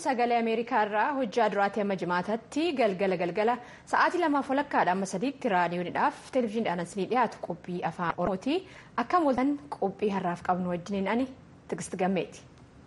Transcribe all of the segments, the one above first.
sagalee ameerikaa irraa hojjaa duraatti amma jimaatatti galgala galgala sa'aatii lamaaf walakkaadha amma sadiitti raadiyoonidhaaf televezyiiniidhaan isinii dhiyaatu qophii afaan oromooti akka mul'atan qophii har'aaf qabnu wajjiniin ani tigisti gammeeti.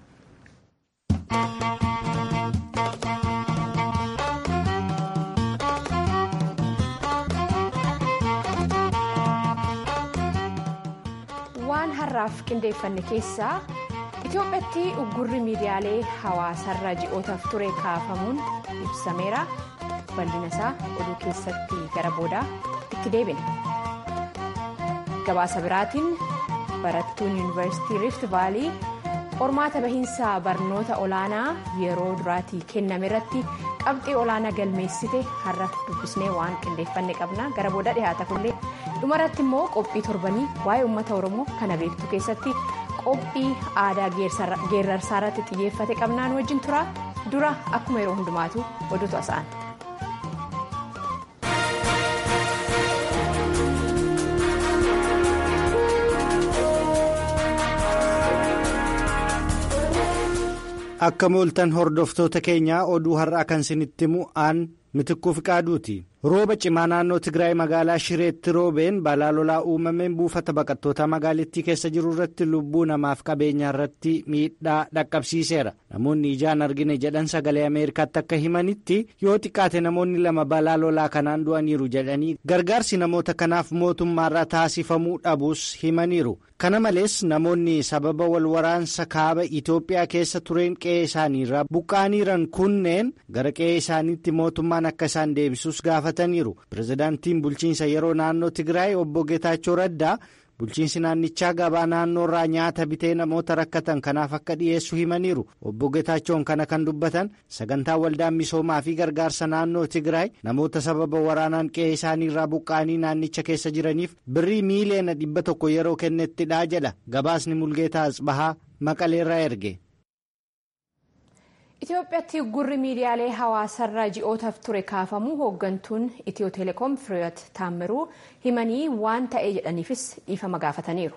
waan har'aaf qindeeffanne keessaa. Itoophiyaatti uggurri miidiyaalee hawaasarra ji'ootaaf ture kaafamuun ibsameera. Bal'ina isaa oduu keessatti gara boodaa itti deebine. Gabaasa biraatiin barattuun yuunivarsiitii Rift Vaalii qormaata bahiinsa barnoota olaanaa yeroo duraatii kenname irratti qabxii olaanaa galmeessite har'a dubbisnee waan qindeeffanne qabna gara booda dhiyaata kunillee dhumarratti immoo qophii torbanii waa'ee uummata oromoo kana beektu keessatti. qophii aadaa geerrarsaa irratti xiyyeeffate qabnaan wajjin tura dura akkuma yeroo hundumaatu oduutu asa'an. akka mooltan hordoftoota keenyaa oduu har'aa kan isinitti himu aan mitikkuu fiqaaduuti. rooba cimaa naannoo tigraay magaalaa shireetti roobeen balaa lolaa uumameen buufata baqattoota magaalittii keessa jiru irratti lubbuu namaaf qabeenya irratti miidhaa dhaqqabsiiseera namoonni ijaan argine jedhan sagalee ameerikaatti akka himanitti yoo xiqqaate namoonni lama balaa lolaa kanaan du'aniiru jedhanii gargaarsi namoota kanaaf mootummaarraa taasifamuu dhabuus himaniiru kana malees namoonni sababa wal waraansa kaaba itoophiyaa keessa tureen qe'ee isaaniirraa buqqaaniiran kunneen gara qe'ee isaaniitti mootummaan akka isaan deebisuus gaafa. pirezidaantiin bulchiinsa yeroo naannoo tigraay obbo geetaachoo raddaa bulchiinsi naannichaa gabaa naannoorraa nyaata bitee namoota rakkatan kanaaf akka dhiyeessu himaniiru obbo geetaachoon kana kan dubbatan sagantaa waldaan misoomaa fi gargaarsa naannoo tigraay namoota sababa waraanaan qe'ee isaaniirraa buqqaanii naannicha keessa jiraniif birrii miiliyoona dhibba tokko yeroo kennettidhaa jedha gabaasni mulgeetaa asbahaa maqaleerraa erge. Itoophiyaatti uggurri miidiyaalee hawaasarra ji'ootaaf ture kaafamuu hooggantuun Itiyoo Teleekoom Firiyoot Taammiruu himanii waan ta'e jedhaniifis dhiifama gaafataniiru.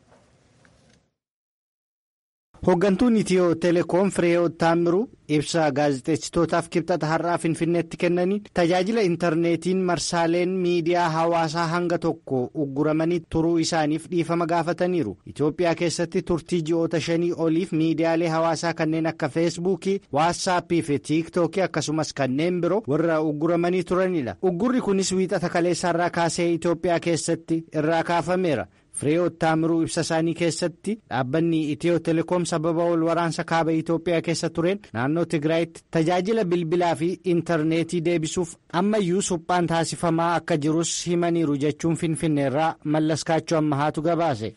Hooggantuun Itiyoo Teleekoom Firiyoot Taammiruu ibsa gaazexeessitootaaf kibxata har'aa Finfinneetti kennaniin tajaajila intarneetiin marsaaleen miidiyaa hawaasaa hanga tokko ugguramanii turuu isaaniif dhiifama gaafataniiru. Itoophiyaa keessatti turtii ji'oota shanii oliif miidiyaalee hawaasaa kanneen akka feesbuukii, waatsaappii fi tiiktookii akkasumas kanneen biroo warra ugguramanii turanidha. Uggurri kunis wiixata kaleessaarraa kaasee Itoophiyaa keessatti irraa kaafameera. Firiyoot Taamiruu ibsa isaanii keessatti dhaabbanni Itiyoo Teleekoom sababa wal waraansa kaaba Itoophiyaa keessa tureen naannoo Tigraayitti tajaajila bilbilaa fi intarneetii deebisuuf ammayyuu suphaan taasifamaa akka jirus himaniiru jechuun Finfinneerraa mallaskaachuu ammahaatu gabaase.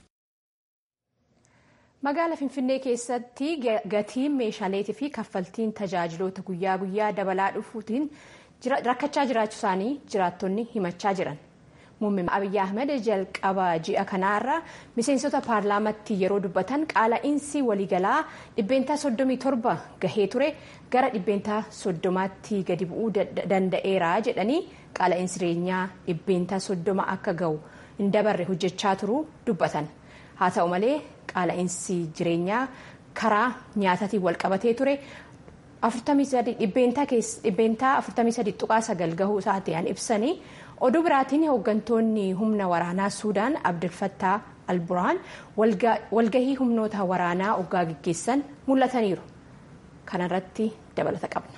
Magaala Finfinnee keessatti gatiin meeshaaleetii fi kaffaltiin tajaajiloota guyyaa guyyaa dabalaa dhufuutiin rakkachaa jiraachuu isaanii jiraattonni himachaa jiran. Muummeen Abiyyi Ahmed jalqaba ji'a kanaarra miseensota paarlaamaatti yeroo dubbatan qaala'insi waliigalaa dhibbeentaa 37 gahee ture gara dhibbeentaa 30tti gadi bu'uu danda'eera jedhanii qaala'insi jireenyaa dhibbeentaa 30 akka gahu hin dabarre hojjechaa turuu dubbatan. Haa ta'u malee qaala'insi jireenyaa karaa nyaataatiin wal qabatee ture. dhibbeentaa 43 tuqaa sagal gahuu isaatiin ibsanii oduu biraatiin hooggantoonni humna waraanaa suudaan abdulfattaa alburaan walgahii humnoota waraanaa oggaa gaggeessan mul'ataniiru kanarratti dabalata qabna.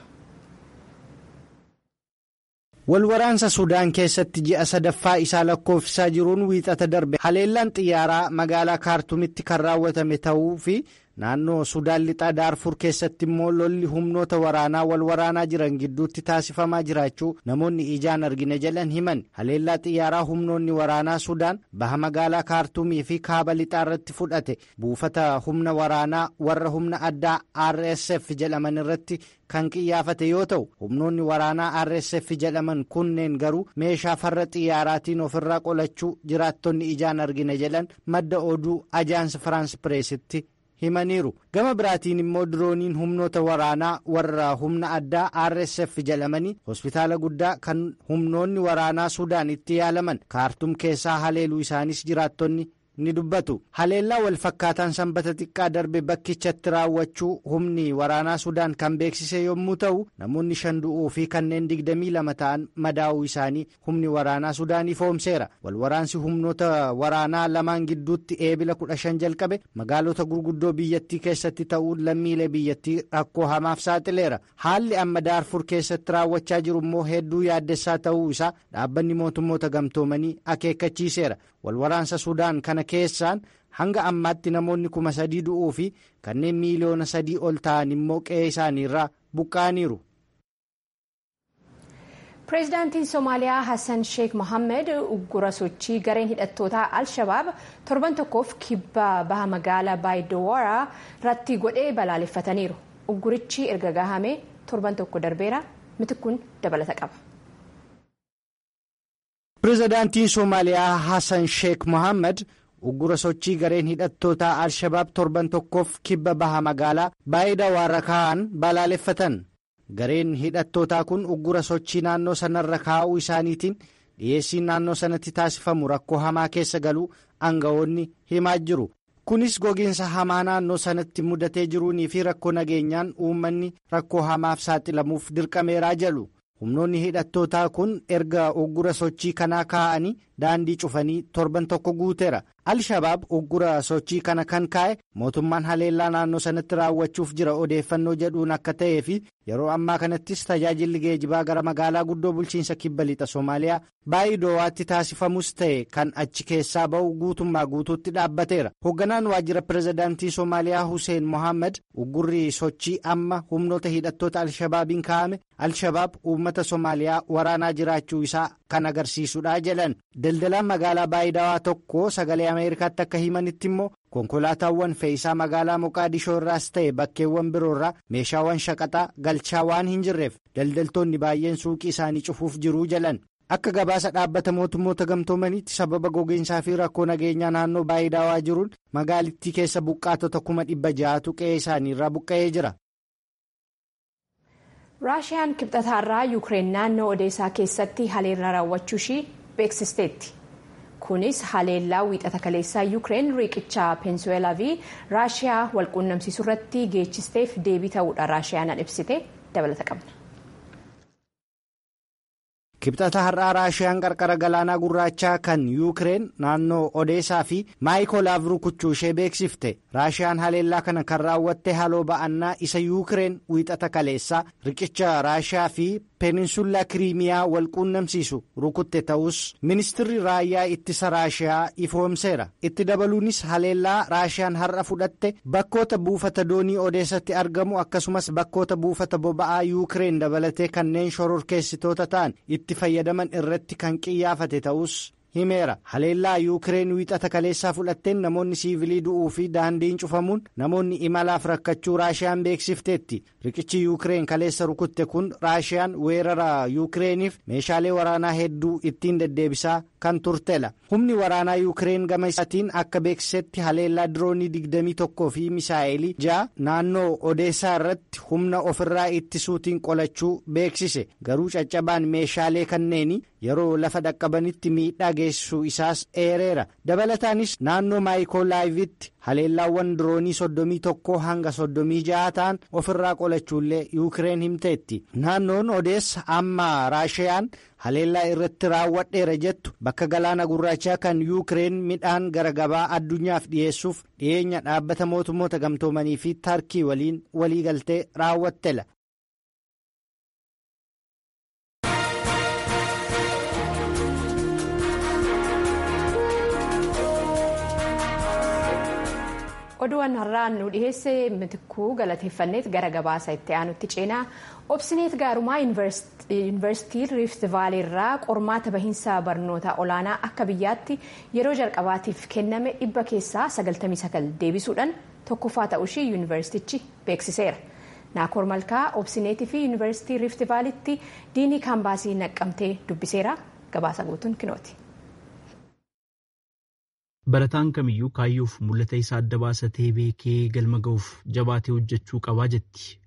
Walwaraansa Sudaan keessatti ji'a sadaffaa isaa lakkoofsisaa jiruun wiixata darbe haleellaan xiyyaaraa magaalaa kaartumitti kan raawwatame ta'uu fi naannoo Sudaan lixaa Daarfur keessatti immoo lolli humnoota waraanaa wal waraanaa jiran gidduutti taasifamaa jiraachuu namoonni ijaan argine jedhan himan haleellaa xiyyaaraa humnoonni waraanaa Sudaan baha magaalaa kaartumii fi kaaba lixaa irratti fudhate buufata humna waraanaa warra humna addaa RSF jedhaman irratti kan qiyyaafate yoo ta'u humnoonni waraanaa RSF jedhaman kunneen garuu meeshaa farra xiyyaaraatiin ofirraa qolachuu jiraattonni ijaan argine jedhan madda oduu ajaansi firaans pireesitti himaniiru gama biraatiin immoo dirooniin humnoota waraanaa warra humna addaa RSF jedhamanii hospitaala guddaa kan humnoonni waraanaa Sudaan itti yaalaman kaartum keessaa haleeluu isaanis jiraattonni ni dubbatu haleellaa walfakkaataan sanbata xiqqaa darbe bakkichatti raawwachuu humni waraanaa sudaan kan beeksise yommuu ta'u namoonni shan du'uu fi kanneen digdamii lama ta'an madaa'uu isaanii humni waraanaa sudaan ifoomseera walwaraansi humnoota waraanaa lamaan gidduutti eebila kudha shan jalqabe magaalota gurguddoo biyyattii keessatti ta'uun lammiilee biyyattii rakkoo hamaaf saaxileera haalli amma daarfur keessatti raawwachaa jiru immoo hedduu yaaddessaa ta'uu isaa dhaabbanni mootummoota gamtoomanii akeekkachiiseera walwaraansa sudaan kana keessaan hanga ammaatti namoonni kuma sadii du'uu fi kanneen miiliyoona sadii ol ta'an immoo qe'ee isaaniirraa buqqa'aniiru. pireezidaantiin somaaliyaa hassan sheek mohammed uggura sochii gareen hidhattootaa al-shabaab torban tokkoof kibba baha magaalaa baayidowaa irratti godhee balaaleffataniiru uggurichi erga gahamee torban tokko darbeera mitikkuun dabalata qaba. pireezidaantiin soomaaliyaa hassan sheek mohammed uggura sochii gareen hidhattootaa al-shabaab torban tokkoof kibba baha magaalaa baayidawaa kaa'an balaaleffatan. gareen hidhattootaa kun uggura sochii naannoo sanarra kaa'uu isaaniitiin dhiyeessiin naannoo sanatti taasifamu rakkoo hamaa keessa galuu aangawoonni himaa jiru kunis gogiinsa hamaa naannoo sanatti mudatee jiruunii fi rakkoo nageenyaan uummanni rakkoo hamaaf saaxilamuuf dirqameeraa jedhu humnoonni hidhattootaa kun erga uggura sochii kanaa kaa'anii daandii cufanii torban tokko guuteera al-shabaab uggura sochii kana kan kaa'e mootummaan haleellaa naannoo sanatti raawwachuuf jira odeeffannoo jedhuun akka ta'ee fi yeroo ammaa kanattis tajaajilli geejibaa gara magaalaa guddoo bulchiinsa kibba lixa soomaaliyaa baay'idoowaatti taasifamus ta'e kan achi keessaa ba'u guutummaa guutuutti dhaabbateera hoogganaan waajjira pireezidaantii soomaaliyaa hussein mohaammed uggurri sochii amma humnoota hidhattoota al-shabaabiin kaa'ame al-shabaab uummata soomaaliyaa waraanaa jiraachuu isaa kan agarsiisudha jedhan daldalaan magaalaa baay'idawaa tokko sagalee ameerikaatti akka himanitti immoo konkolaataawwan fe'iisaa magaalaa moqaadishoo irraas ta'e bakkeewwan biroorraa meeshaawwan shaqaxaa galchaa waan hin jirreef daldaltoonni baay'een suuqii isaanii cufuuf jiruu jedhan akka gabaasa dhaabbata mootummoota gamtoomaniitti sababa gogiinsaa fi rakkoo nageenyaa naannoo baay'idawaa jiruun magaalittii keessa buqqaatota kuma dhibba ja'atu qe'ee isaaniirraa buqqa'ee jira. raashiyaan kibxataarraa yuukireen naannoo odeessaa keessatti haleellaa raawwachuu ishii beeksisteetti kunis haleellaa wiixata kaleessaa yuukireen riqicha peensuweelaa fi raashiyaa walquunnamsiisuu irratti geechisteef deebii ta'uudha raashiyaan ibsite dabalata qabna. kibxata har'aa raashiyaan qarqara galaanaa gurraachaa kan yuukireen naannoo odeessaa fi maayikoolaaf rukuchuu ishee beeksifte raashiyaan haleellaa kana kan raawwatte haloo ba'annaa isa yuukireen wiixata kaleessaa riqicha raashiyaa fi peeninsullaa kiriimiyaa walquunnamsiisu rukutte ta'us ministirri raayyaa ittisa raashiyaa ifoomseera itti dabaluunis haleellaa raashiyaan har'a fudhatte bakkoota buufata doonii odeessatti argamu akkasumas bakkoota buufata boba'aa yuukireen dabalatee kanneen shororkeessitoota ta'an itti fayyadaman irratti kan qiyyaafate ta'us himeera haleellaa yuukireen wiixata kaleessaa fudhatteen namoonni siivilii du'uu fi daandiin cufamuun namoonni imalaaf rakkachuu raashiyaan beeksifteetti riqichi yuukireen kaleessa rukutte kun raashiyaan weerara yuukireeniif meeshaalee waraanaa hedduu ittiin deddeebisaa kan turtela humni waraanaa yuukireen gama isaatiin akka beeksisetti haleellaa diroonii 21 fi misaa'elii ja'a naannoo odeessaa irratti humna ofirraa ittisuutiin qolachuu beeksise garuu caccabaan meeshaalee kanneenii yeroo lafa dhaqqabanitti miidhaa geessisuu isaas eereera dabalataanis naannoo maayikoolaayivitti haleellaawwan diroonii soddomii tokkoo hanga soddomii ja'a ta'an ofirraa qolachuullee yuukireen himteetti naannoon odeessa amma raashiyaan haleellaa irratti raawwadheera jettu bakka galaana gurraachaa kan yuukireen midhaan gara gabaa addunyaaf dhiyeessuuf dhiyeenya dhaabbata mootummoota gamtoomanii fi tarkii waliin waliigaltee raawwattela. oduun har'aan nu dhiheesse mitikkuu galateeffanneet gara gabaasa itti aanutti ceenaa obsineet gaarumaa yuunivarsiitii riift vaaleerraa qormaata bahiinsa barnoota olaanaa akka biyyaatti yeroo jalqabaatiif kenname dhibba keessaa 99 deebisuudhaan tokkoffaa ta'uushii yuunivarsiitichi beeksiseera naakoor malkaa obsineetii fi yuunivarsiitii riift vaalitti diinii kaambaasii naqqamtee dubbiseera gabaasa guutuun kinooti. barataan kamiyyuu kaayyoof mul'ata isaa adda baasatee beekee galma ga'uuf jabaatee hojjechuu qabaa jetti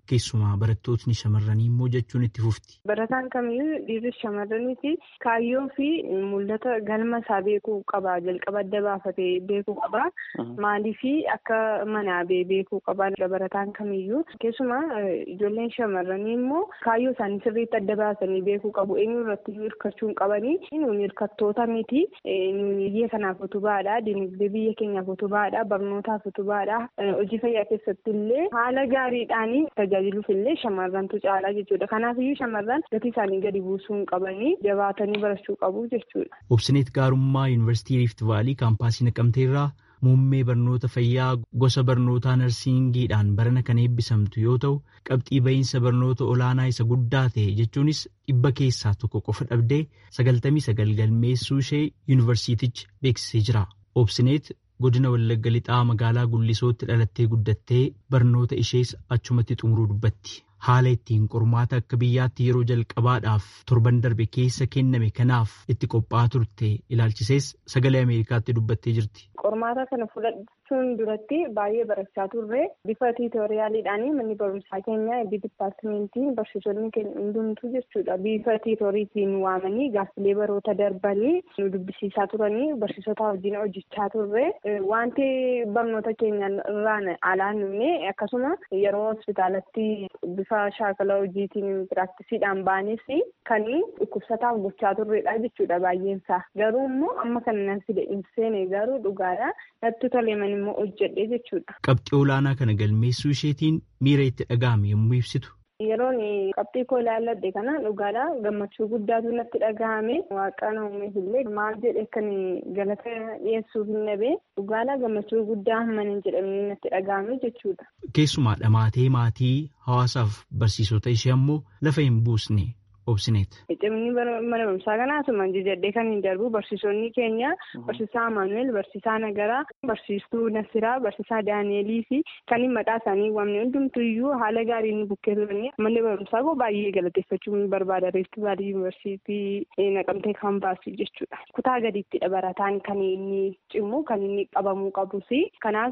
keessumaa barattootni shamarranii immoo jechuun itti fufti. Barataan kamiyyuu dhiirri shamarraniiti kaayyoo fi mul'ata galma isaa beekuu qaba jalqaba adda baafatee beekuu qaba maaliif akka manaa beekuu qaba barataan kamiyyuu keessumaa ijoolleen shamarranii immoo kaayyoo isaanii sirriitti adda baasanii beekuu qabu eenyu irratti hirkachuu hin qabanii nuuni hirkattoota miti nuuni biyya kanaaf utubaadha dinagdee biyya keenyaaf utubaadha barnootaaf utubaadha hojii fayyaa keessatti illee haala gaariidhaan tajaajiluuf illee shamarrantu caalaa jechuudha kanaafiyyuu shamarran gatii isaanii gadi buusuu hin qabanii jabaatanii barachuu qabu jechuudha. Obsineet Gaarummaa Yuunivarsiitii Riifti Vaalii kaampaasii Naqamteerraa muummee barnoota fayyaa gosa barnootaa narsiingiidhaan barana kan eebbisamtu yoo ta'u qabxii bahiinsa barnoota olaanaa isa guddaa ta'e jechuunis dhibba keessaa tokko qofa dhabdee sagaltamii sagal galmeessuu ishee yuunivarsiitichi beeksisee jira. Obsineet godina Wallagga Lixaa magaalaa Gullisootti dhalattee guddattee barnoota ishees achumatti xumuruu dubbatti. Haala ittiin qormaata akka biyyaatti yeroo jalqabaadhaaf torban darbe keessa kenname kanaaf itti qophaa'aa turte ilaalchisees sagalee Ameerikaatti dubbattee jirti. Qormaata kana fudhachuun duratti baay'ee barachaa turre bifa tiitooriyaaliidhaan manni barumsaa keenya eebbi dipaartimentiin barsiisonni keenya hundumtuu jechuudha. Bifa tiitooriitiin waamanii gaaffilee baroota darbanii nu dubbisiisaa turanii barsiisota wajjin hojjechaa turre wanti barnoota keenya irraan alaan nuune akkasuma yeroo hospitaalatti bifa shaakala hojiitiin piraktisiidhaan baanis kan dhukkubsataaf gochaa turredha jechuudha baay'eensaa. Garuu immoo amma kana nan fide hin seene garuu dhugaadha natti toleman immoo hojjedhe jechuudha. Qabxii olaanaa kana galmeessuu isheetiin miira itti dhaga'ame yommuu ibsitu. Yeroon qabxii koo ilaalladhe kana dhugaadha gammachuu guddaatu natti dhaga'ame waaqaan uumeef illee maal jedhe kan galata dhiyeessuuf hin dhabe dhugaadha gammachuu guddaa hamman hin jedhamne natti dhaga'ame jechuudha. Keessumaa dhamaatee maatii hawaasaaf barsiisota ishee ammoo lafa hin buusne obsineet. Cimni mana barumsaa kanaa asuma jajadhee kan hin darbu barsiisonni keenya barsiisaa Amaanuel, barsiisaa Nagaraa, barsiistuu Nasiraa, barsiisaa Daani'elii fi kan maqaa isaanii waamne hundumtuu iyyuu haala gaariin bukkee turanii manni barumsaa koo baay'ee galateeffachuu barbaada. Riifti Vaalii Yuunivarsiitii Naqamtee kaampaasii jechuudha. Kutaa gadiittidha barataan kan inni cimu kan inni qabamuu qabus. Kanaaf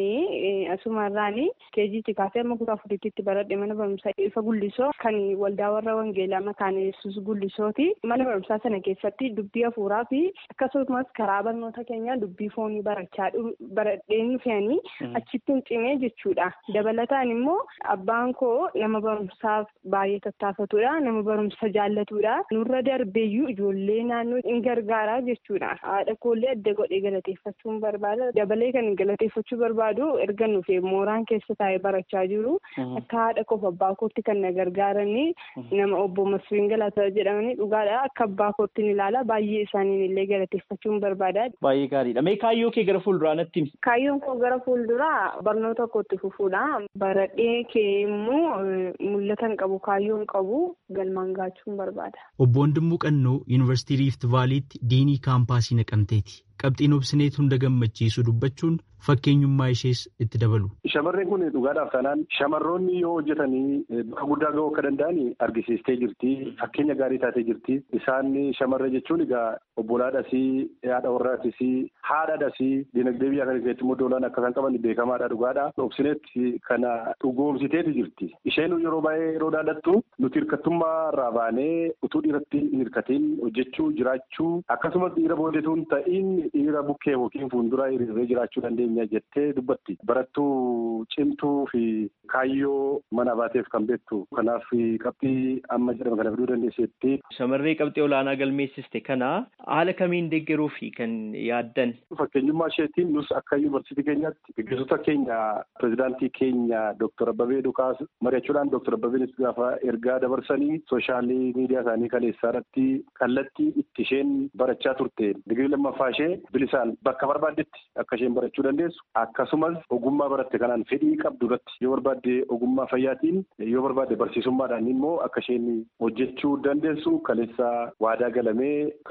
ani asumarraan keejiitti kaasee amma kutaa afuriitti baradhe mana barumsaa ifa gullisoo kan waldaa warra wangeelaa maqaan yesus gullisooti. Mana barumsaa sana keessatti dubbii hafuuraa fi akkasumas karaa barnoota keenyaa dubbii foonii barachaa baradheen fe'anii achitti hin cimee jechuudha. Dabalataan immoo abbaan koo nama barumsaaf baay'ee tattaafatudha. Nama barumsa jaallatudha. Nurra darbeeyyuu ijoollee naannoo hin gargaara jechuudha. Haadha koollee adda godhee galateeffachuun barbaada. Dabalee kan galateeffachuu barbaadu erga nuufee mooraan keessa taa'ee barachaa jiru. Akka haadha koof abbaa kootti kan na gargaaranii nama obbo Masfiin Galataa jedhamanii dhugaadha. Akka abbaa kootti ilaala. Baay'ee isaaniin illee galateeffachuun barbaada. Baay'ee gaariidha. Mee kaayyoo kee gara fuulduraa natti himi? Kaayyoon koo gara fuulduraa barnoota kootti fufuudha. Baradhee kee immoo mul'ata hin qabu kaayyoo hin qabu galmaan gaachuun barbaada. Obbo Wandimmoo Qannoo Yuunivarsiitii Riifti Vaaliitti diinii kaampaasii naqamteeti. Qabxiin obsineet hunda gammachiisu dubbachuun fakkeenyummaa ishees itti dabalu. Shamarreen kun dhugaadhaaf taanaan shamarroonni yoo hojjetanii bakka guddaa ga'uu akka danda'an argisiistee jirti. Fakkeenya gaarii taatee jirti. Isaan shamarree jechuun egaa obbolaadhasii, haadha warraadhasii, haadhaadhasii, dinagdee biyya kana keessatti immoo doolaan akka isaan qaban beekamaadha dhugaadha. Obsineet kana dhugoomsiteeti jirti. Isheen yeroo baay'ee yeroo dhaadattu nuti hirkattummaa irraa baanee utuu dhiiratti hin hirkatiin hojjechuu jiraachuu akkasumas dhiira boodetuun ta'iin dhiira bukkee yookiin fuuldura hiriiree jiraachuu dandeenya jettee dubbatti. Barattuu cimtuu fi kaayyoo mana baateef kan beektu. Kanaaf qabxii amma jedhama kana fiduu dandeesseetti. Shamarree qabxii olaanaa galmeessiste kana haala kamiin deeggaruu fi kan yaaddan? Fakkeenyummaa isheetiin nus akka yuunivarsiitii keenyaatti gaggeessota keenya pirezidaantii keenya Dooktar Abbabee Dukaas mari'achuudhaan Dooktar Abbabeenis gaafa ergaa dabarsanii sooshaallii miidiyaa isaanii kaleessaa irratti kallattii itti isheen barachaa turte digirii lammaffaa ishee bilisaan bakka barbaaddetti akka isheen barachuu dandeessu akkasumas ogummaa baratte kanaan fedhii qabdu irratti yoo barbaadde ogummaa fayyaatiin yoo barbaadde barsiisummaadhaan immoo akka isheen hojjechuu dandeessu kaleessaa waadaa galamee kana karoorfate.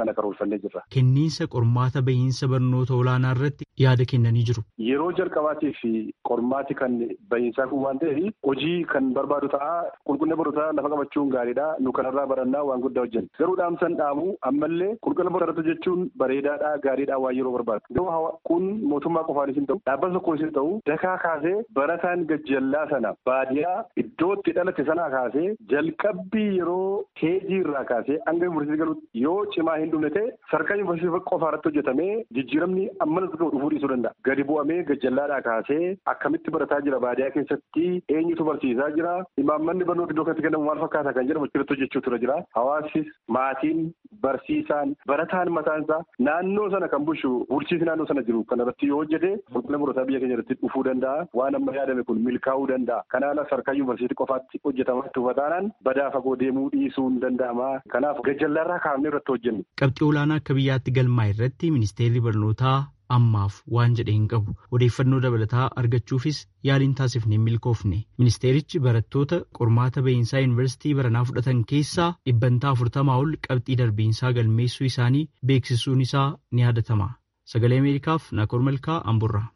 xiyyeeffannee jirra. Kenniinsa qormaata bahiinsa barnoota olaanaa irratti yaada kennanii jiru. Yeroo jalqabaatiif qormaati kan bahiinsaa kun waan ta'eef hojii kan barbaadu ta'a qulqullina barnootaa lafa qabachuun gaariidha nu kanarraa barannaa waan guddaa hojjenna. Garuu dhaamsan dhaamu ammallee qulqullina barnootaa jechuun bareedaadha gaariidha waan yeroo barbaadu. Garuu kun mootummaa qofaanis hin ta'u dhaabbata tokkoonis hin ta'u dakaa kaasee barataan gajjallaa sana baadiyaa iddootti dhalate sanaa kaasee jalqabbii yeroo keejii irraa kaasee hanga yuunivarsiitii galuutti yoo cimaa hin dhumne ta'e sarkaa yuunivarsiitii qofaa irratti hojjetamee jijjiiramni ammanas ga'u dhufuu dhiisuu danda'a. Gadi bu'amee gajjallaadhaa kaasee akkamitti barataa jira baadiyaa keessatti eenyutu barsiisaa jira imaammanni barnoota iddoo kanatti kennamu maal fakkaata kan jedhamu achirratti hojjechuu tura jira. Hawaasis maatiin barsiisaan barataan mataan isaa naannoo sana kan bulchu bulchiisi naannoo sana jiru kan irratti yoo hojjete qulqullina barnootaa biyya keenya irratti dhufuu danda'a. Waan amma yaadame kun milkaa'uu danda'a. Kanaaf sarkaa yuunivarsiitii qofaatti hojjetamaa tufatanaan badaa fagoo deemuu dhiisuu hin danda'ama. Kanaaf gajjallaarraa kaafnee irratti hojjennu. Qabxii olaanaa akka biyyaatti galmaa irratti ministeerri barnootaa ammaaf waan jedhe hin qabu odeeffannoo dabalataa argachuufis yaaliin taasifne hin milkoofne ministeerichi barattoota qormaata bahiinsaa yuunivarsiitii baranaa fudhatan keessaa dhibbantaa afurtamaa ol qabxii darbiinsaa galmeessuu isaanii beeksisuun isaa ni yaadatama sagalee ameerikaaf naakoor malkaa amburraa.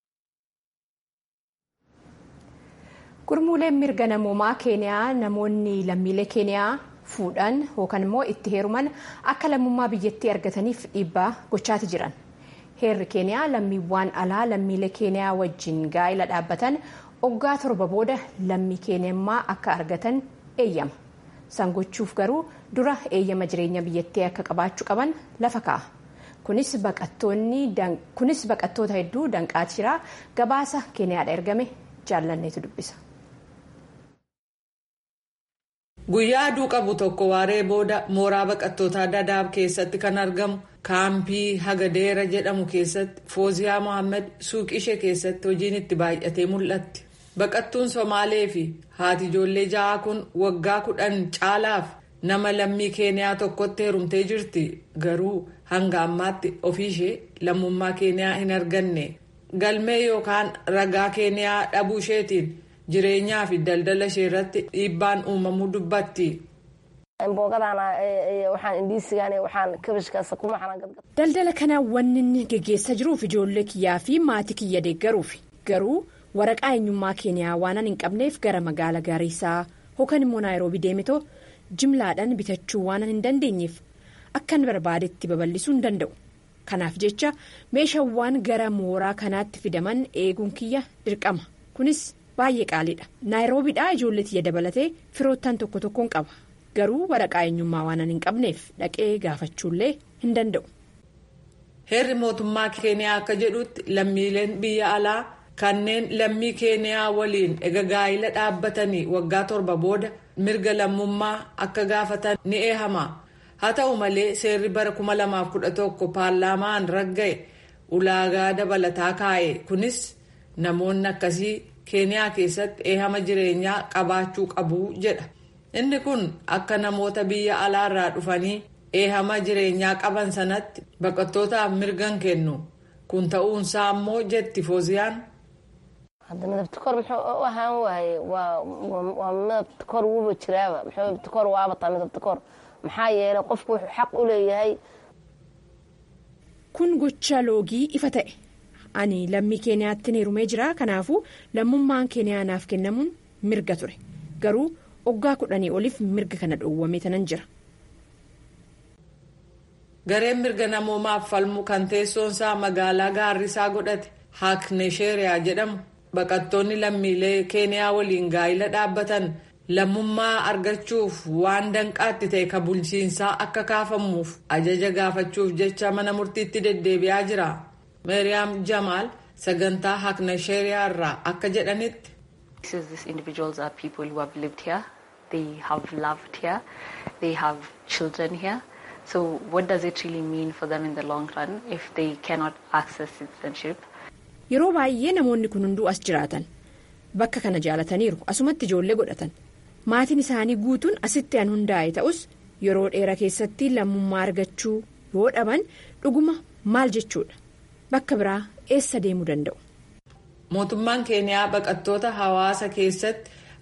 gurmuuleen mirga namoomaa keeniyaa namoonni lammiilee keeniyaa fuudhan yookaan immoo itti heeruman akka lammummaa biyyattii argataniif dhiibbaa gochaati jiran. heerri keeniyaa lammiiwwan alaa lammiilee keeniyaa wajjin gaa'ila dhaabbatan waggaa torba booda lammii keenyummaa akka argatan eeyyama san gochuuf garuu dura eeyyama jireenya biyyattii akka qabaachuu qaban lafa kaa'a kunis baqattoota hedduu danqaati jira gabaasa keeniyaadha ergame jaallanneetu dubbisa. guyyaa aduu qabu tokko waaree booda mooraa baqattootaa dadaab keessatti kan argamu kaampii hagadeera jedhamu keessatti fooziyaa mohaammed suuqii ishee keessatti hojiin itti baay'atee mul'atti baqattuun somaalee fi haati ijoollee ja'aa kun waggaa kudhan caalaaf nama lammii keeniyaa tokkotti heerumtee jirti garuu hanga ammaatti ofiishee lammummaa keeniyaa hin arganne galmee yookaan ragaa keeniyaa dhabuu isheetiin. jireenyaa fi daldala ishee irratti dhiibbaan uumamuu dubbatti. daldala kana wanni inni geggeessaa jiruuf ijoollee kiyyaa fi maatii kiyya deeggaruuf garuu waraqaa eenyummaa keeniyaa waan hin qabneef gara magaala gaariisaa yookaan immoo naayiroobii deemetoo jimlaadhaan bitachuu waan hin dandeenyeef akkan barbaadetti babal'isuu hin danda'u kanaaf jecha meeshaawwan gara mooraa kanaatti fidaman eeguun kiyya dirqama kunis. baay'ee qaaliidha naayiroobiidhaa ijoollee tiyya dabalatee firoottan tokko tokkoon qaba garuu waraqaa eenyummaa waan hin qabneef dhaqee gaafachuullee hin danda'u. heerri mootummaa keeniyaa akka jedhutti lammiileen biyya alaa kanneen lammii keeniyaa waliin ega gaa'ila dhaabbatanii waggaa torba booda mirga lammummaa akka gaafatan ni eehama haa ta'u malee seerri bara 2011 paarlaamaan ragga'e ulaagaa dabalataa kaa'e kunis namoonni akkasii. keeniyaa keessatti eehama jireenyaa qabaachuu qabu jedha inni kun akka namoota biyya alaarraa dhufanii eehama jireenyaa qaban sanatti baqattootaaf mirgan kennu kun ta'uunsaa ammoo jetti fooziyaan. midabtikor muxuu u ahaan waaye waa midabtikor wuuba jiraaba muxuu midabtikor waabataa midabtikor maxaa yeelay qofku wuxuu xaq u leeyahay. kun gocha loogii ifa ta'e. ani lammii keeniyaatti heerumee jira kanaafuu lammummaan keeniyaa naaf kennamuun mirga ture garuu waggaa kudhanii oliif mirga kana dhoowwame tanan jira. gareen mirga namoomaaf falmu kan teessoonsaa magaalaa gaarrisaa godhate haaknesheeriyaa jedhamu baqattoonni lammiilee keeniyaa waliin gaa'ila dhaabbatan lammummaa argachuuf waan danqaatti ta'e ka bulchiinsaa akka kaafamuuf ajaja gaafachuuf jecha mana murtiitti deddeebi'aa jira. meeriyaam jamaal sagantaa haaknesheeriyaa irraa akka jedhanitti. These individuals are people who have lived here, they have loved here, they have children here. So what does it really mean for them in the long run if they cannot access citizenship? Yeroo baay'ee namoonni kun hunduu as jiraatan bakka kana jaalataniiru asumatti ijoollee godhatan maatiin isaanii guutuun asitti an hundaa'e ta'us yeroo dheeraa keessatti lammummaa argachuu yoo dhaban dhuguma maal jechuudha. bakka biraa eessa deemuu danda'u. mootummaan keeniyaa baqattoota hawaasa keessatti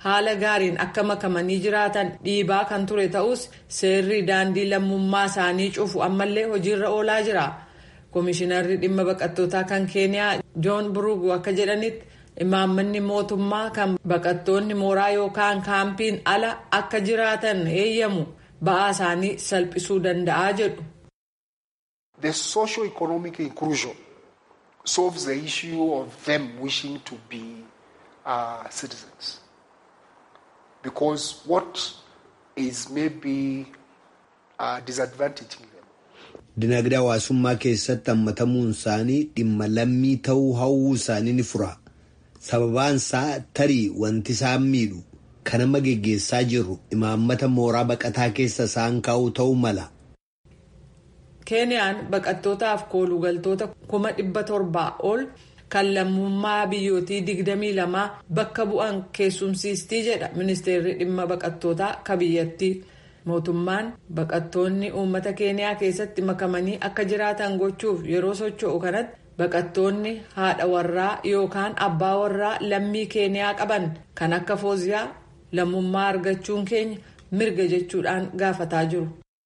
haala gaariin akka makamanii jiraatan dhiibaa kan ture ta'us seerri daandii lammummaa isaanii cufu ammallee hojiirra oolaa jira. Komishinarri dhimma baqattootaa kan Keeniyaa Joon Burugu akka jedhanitti imaammanni mootummaa kan baqattoonni mooraa yookaan kaampiin ala akka jiraatan eeyyamu ba'aa isaanii salphisuu danda'a jedhu. The socio-economic inclusion solves the issue of them wishing to be uh, citizens. Because what is maybe uh, disadvantaging them. Dinagdee hawaasummaa keessatti hammatamuun isaanii dhimma lammii ta'uu hawwuu isaanii ni fura. Sababaan isaa tarii wanti isaan miidhu kan amma geggeessaa jirru imaammata mooraa baqataa keessa isaan kaa'u ta'uu mala. Keeniyaan baqattootaaf koolugaltoota kuma dhibba torbaa ol kan lammummaa biyyootii digdamii lamaa bakka bu'an keessumsiistii jedha ministeerri dhimma baqattootaa ka biyyattii. Mootummaan baqattoonni uummata keeniyaa keessatti makamanii akka jiraatan gochuuf yeroo socho'u kanatti baqattoonni haadha warraa yookaan abbaa warraa lammii keeniyaa qaban kan akka fooziyaa lammummaa argachuun keenya mirga jechuudhaan gaafataa jiru.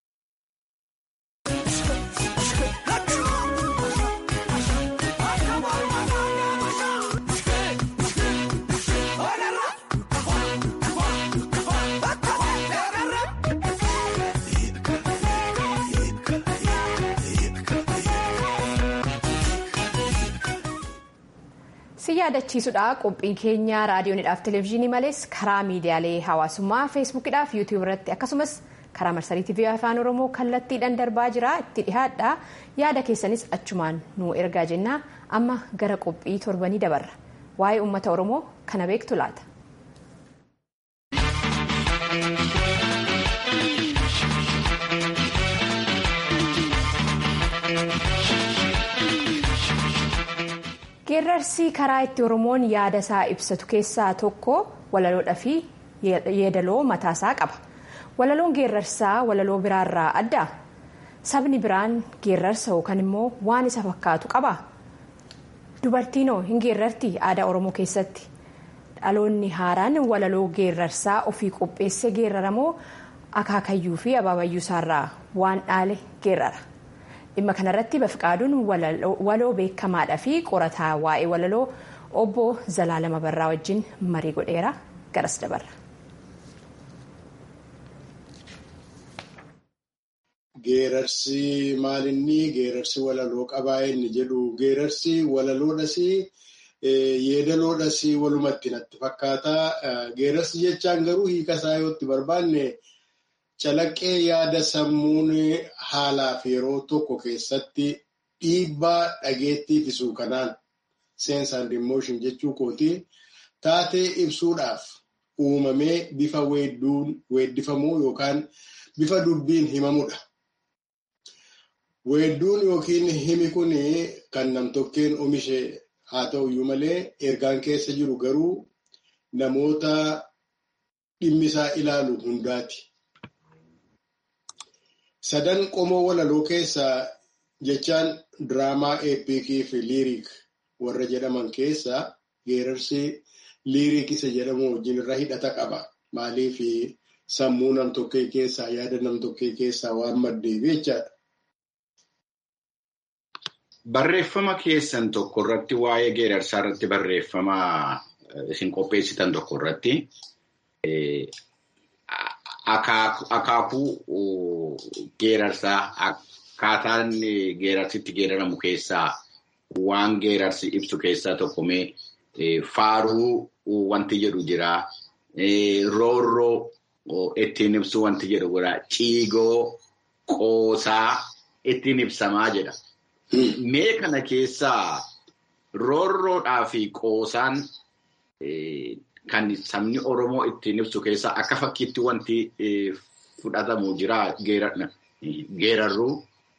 si yaadachiisudha qophiin keenya raadiyoonidhaaf televezyiinii malees karaa miidiyaalee hawaasummaa feesbuukidhaaf yuutiyuub irratti akkasumas karaa marsarii tiivii afaan oromoo kallattiidhaan darbaa jira itti dhihaadha yaada keessanis achumaan nu ergaa jenna amma gara qophii torbanii dabarra waa'ee uummata oromoo kana beektu laata. geerrarsi karaa itti oromoon yaada isaa ibsatu keessaa tokko walaloodhaa fi yeedaloo mataasaa qaba walaloon geerrarsaa walaloo biraarraa adda sabni biraan geerrarsa yookaan immoo waan isa fakkaatu qaba dubartiinoo hin geerrarti aadaa oromoo keessatti dhaloonni haaraan walaloo geerrarsaa ofii qopheessee geerraramoo akaakayyuu fi abaabayyuu isaarraa waan dhaale geerrara. dhimma kanarratti bafiqaaduun waloo beekamaadhaa fi qorataa waa'ee walaloo obbo Zalaalama Barraa wajjin marii godheera garas dabarra. Geerarsi maalinni geerarsi walaloo qabaa inni jedhu geerarsi walaloodhas yeedaloodhas walumatti natti fakkaata. Geerarsi jechaan garuu hiika isaa yoo itti barbaanne. Calaqqee yaada sammuun haalaaf yeroo tokko keessatti dhiibbaa dhageettii ittisuu kanaan sense and emotion jechuu kooti taatee ibsuudhaaf uumamee bifa weeddifamuu yookaan bifa dubbiin himamudha. Weedduun yookiin himi kun kan namtokkeen oomishe haa ta'uyyuu malee ergaan keessa jiru garuu namoota dhimmisaa ilaalu hundaati. Sadan qomoo walaloo keessaa jechaan diraamaa eepikii fi liiriik warra jedhaman keessaa geerarsi liiriik isa jedhamu wajjin irra hidhata qaba. Maaliif sammuu nam-tokkee keessaa yaada nam-tokkee keessaa waan maddeef jechaadha. Barreeffama keessan tokko irratti waa'ee geerarsaa irratti barreeffama isin qopheessitan tokko irratti akaakuu geerarsaa akkaataan geerarsitti geeraramu keessaa waan geerarsi ibsu keessaa tokko mee faaruu wanti jedhu jira. Roorroo ittiin ibsu wanti jedhu jira. Ciigoo qoosaa ittiin ibsamaa jedha. Mee kana keessaa roorroodhaa fi qoosaan kan sabni Oromoo ittiin ibsu keessaa akka fakkiitti wanti fudhatamu jira geerarruu.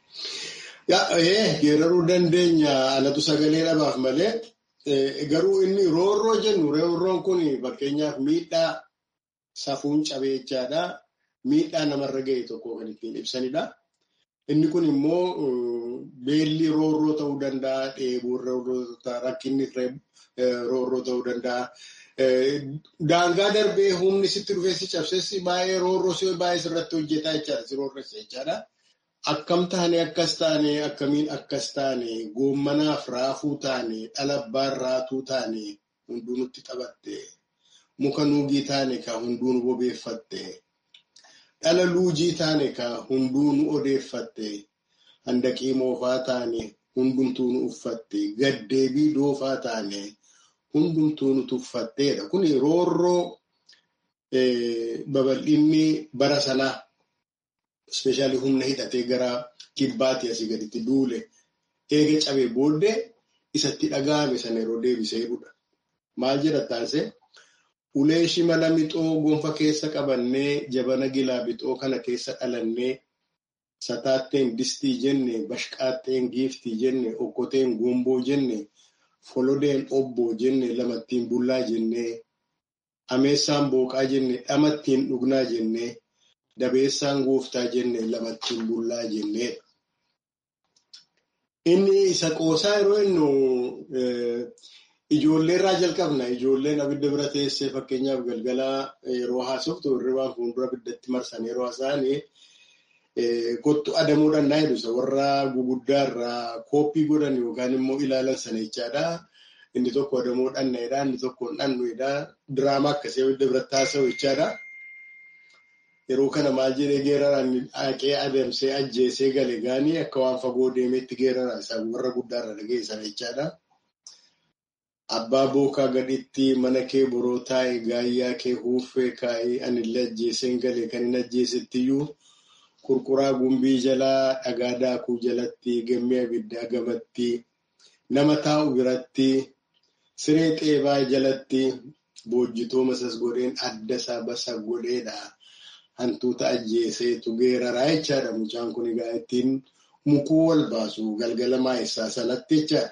Geeraruu dandeenya alatu sagalee dhabaaf malee garuu inni roorroo jennu roorroon kun fakkeenyaaf miidhaa safuun cabee jechaadha. Miidhaa namarra ga'e tokko kan ittiin ibsanidha. Inni kun immoo beelli roorroo ta'uu danda'a, dheebuun roorroo ta'uu rakkinni roorroo ta'uu danda'a. Daangaa darbee humni sitti dhufee si cabsessi baay'ee roorroo si baay'ee sirratti hojjetaa jechaadha. Si roorressa jechaadha. Akkam taane akkas taane akkamiin akkas taane goommanaaf raafuu taane dhalabbaan raatuu taane hunduu nutti taphatte. Muka nuugii taane ka hunduu nu bobeeffatte. Dhala luujii taane ka hunduu nu odeeffatte. Handaqii moofaa taane hundumtuu nu uffatte. Gaddeebii doofaa taane. hundumtuu nu tuffatteedha. Kun roorroo babal'inni bara sanaa ispeeshaalii humna hidhatee gara kibbaatti asii gaditti duule eega cabee booddee isatti dhaga'ame sana yeroo deebisee jedhudha. Maal jedha taasise? Ulee shimala mixoo gonfa keessa qabannee jabana gilaa bixoo kana keessa dhalannee sataatteen distii jenne bashqaatteen giiftii jenne okkoteen gomboo jenne folodeen obboo jenne lamattiin bullaa jenne ameessaan booqaa jenne dhamattiin dhugnaa jenne dabeessaan gooftaa jenne lamattiin bullaa jenneedha. Inni isa qoosaa yeroo innu ijoollee irraa jalqabna. Ijoolleen abidda bira teessee fakkeenyaaf galgalaa yeroo haasoftu hirribaan fuuldura abiddatti marsan yeroo haasa'anii kottu adamuudhaan naa jedhu warra guguddaa irraa kooppii godhan yookaan immoo ilaalan sana jechaadha. Inni tokko adamoo dhanneedha, inni tokko dhannuedha. Diraamaa akkasii abidda biratti haasa'u jechaadha. Yeroo kana maal jedhee geeraraan haqee adamsee ajjeesee gale gaanii akka waan fagoo deemeetti geeraraan isaa warra guddaarra dhageessan jechaadha. Abbaa bookaa gaditti mana kee boroo taa'e gaayyaa kee huuffee kaa'ee anillee ajjeeseen galee kan hin ajjeesettiyyuu qurquraa gumbii jalaa dhagaa daakuu jalatti gammee abiddaa gamatti nama taa'u biratti siree xeebaa jalatti boojjitoo masas godheen adda isaa basa godheedha. Hantuuta ajjeeseetu geeraraa jechaadha. Mucaan kun egaa ittiin mukuu wal baasu galgala maayessaa sanatti jechaadha.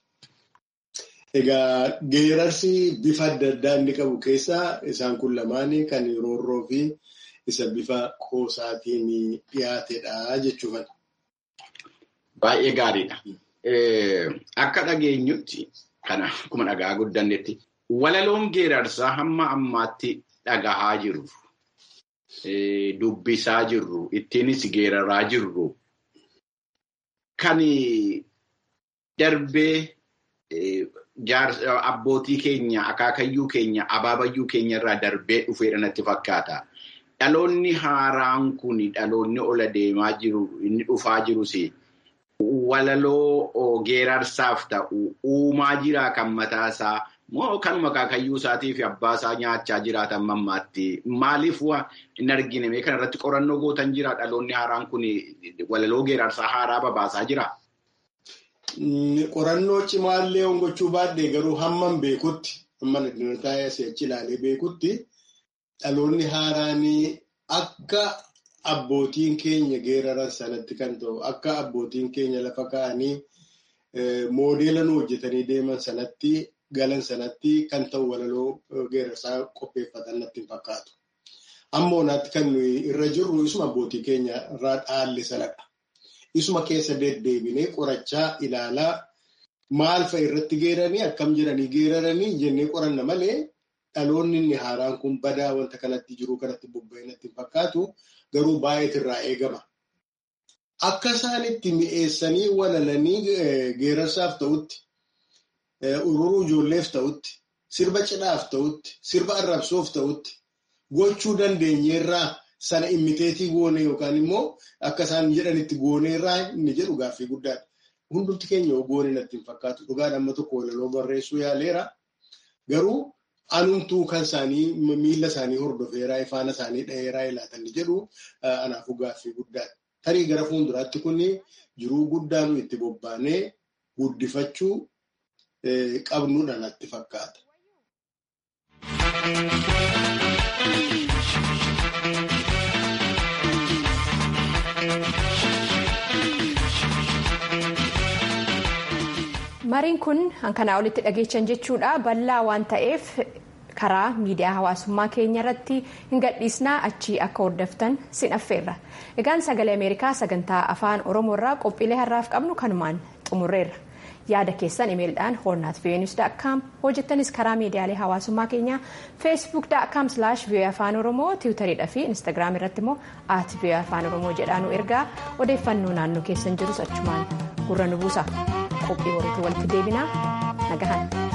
Egaa geerarsi bifa adda addaa inni qabu keessaa isaan kun lamaan kan roorroo fi isa bifa qoosaatiin dhiyaatedha jechuudha. Baay'ee gaariidha. Akka dhageenyutti kana akkuma dhagaa guddannetti walaloon geerarsaa hamma ammaatti dhagahaa jiru. Dubbisaa jirru ittiinis geeraraa jirru kan darbee abbootii keenya akaakayyuu keenya abaabayyuu keenya irraa darbee dhufeedha natti fakkaata. Dhaloonni haaraan kun dhaloonni ola deemaa jiru inni dhufaa jirus walaloo geerarsaaf ta'u uumaa jiraa kan mataasaa moo kanuma akaakayyuu isaatii fi abbaa isaa nyaachaa jiraatan mammaatti maaliif hin argine kana irratti qorannoo gootan jira dhaloonni haaraan kun walaloo geerarsaa haaraa babaasaa jira. Qorannoo cimaallee hongachuu baadhee garuu hamman beekutti hamman addunyaa si'achi ilaalee beekutti dhaloonni haaraan akka abbootiin keenya geeraran sanatti kan ta'u akka abbootiin keenya lafa kaa'anii moodeela nu hojjetanii deeman sanatti galan sanatti kan ta'u walaloo geerarsaa qopheeffatan natti hin fakkaatu. Ammoo naatti kan nuyi irra jirru isuma abbootii keenya irraa dhaalle sanadha. Isuma keessa deddeebinee qorachaa ilaalaa maal fa'a irratti geeranii akkam jedhanii geeraranii jennee qoranna malee dhaloonni inni haaraan kun badaa wanta kanatti jiru kanatti bobba'ee natti hin fakkaatu garuu baay'eet irraa eegama. Akka isaan itti mi'eessanii walalanii geerarsaaf ta'utti ururuu ijoolleef ta'utti sirba cidhaaf ta'utti sirba arrabsoof ta'utti gochuu dandeenyeerraa sana immiteetii goone yookaan immoo akka isaan jedhanitti gooneerraa inni jedhu gaaffii guddaadha. Hundumti keenya goone natti hin fakkaatu. Dhugaan amma tokko walaloo barreessuu yaaleera. Garuu anumtuu kan isaanii miila isaanii hordofeeraa ifaana isaanii dha'eeraa ilaatan jedhu anaafuu gaaffii guddaadha. Tarii gara fuulduraatti kun jiruu guddaa nu itti bobbaanee guddifachuu qabnuudha natti fakkaata. mariin kun hankanaa olitti dhageechan jechuudha bal'aa waan ta'eef karaa miidiyaa hawaasummaa keenya irratti hin gadhiisnaa achii akka hordoftan sin affeerra egaan sagalee ameerikaa sagantaa afaan oromoo irraa qophiilee har'aaf qabnu kanumaan xumurreerra yaada keessan imeelidhaan hornaat veenus.com hojjettanis karaa miidiyaalee hawaasummaa keenyaa feesbuuk.com slash vii'oo afaan oromoo tiwutariidha fi instaagiraam irratti immoo at vii'oo afaan oromoo jedhaanu ergaa odeeffannoo naannoo keessan jirus achumaan gurra nu buusa qophii walitti walitti deebinaa nagahan.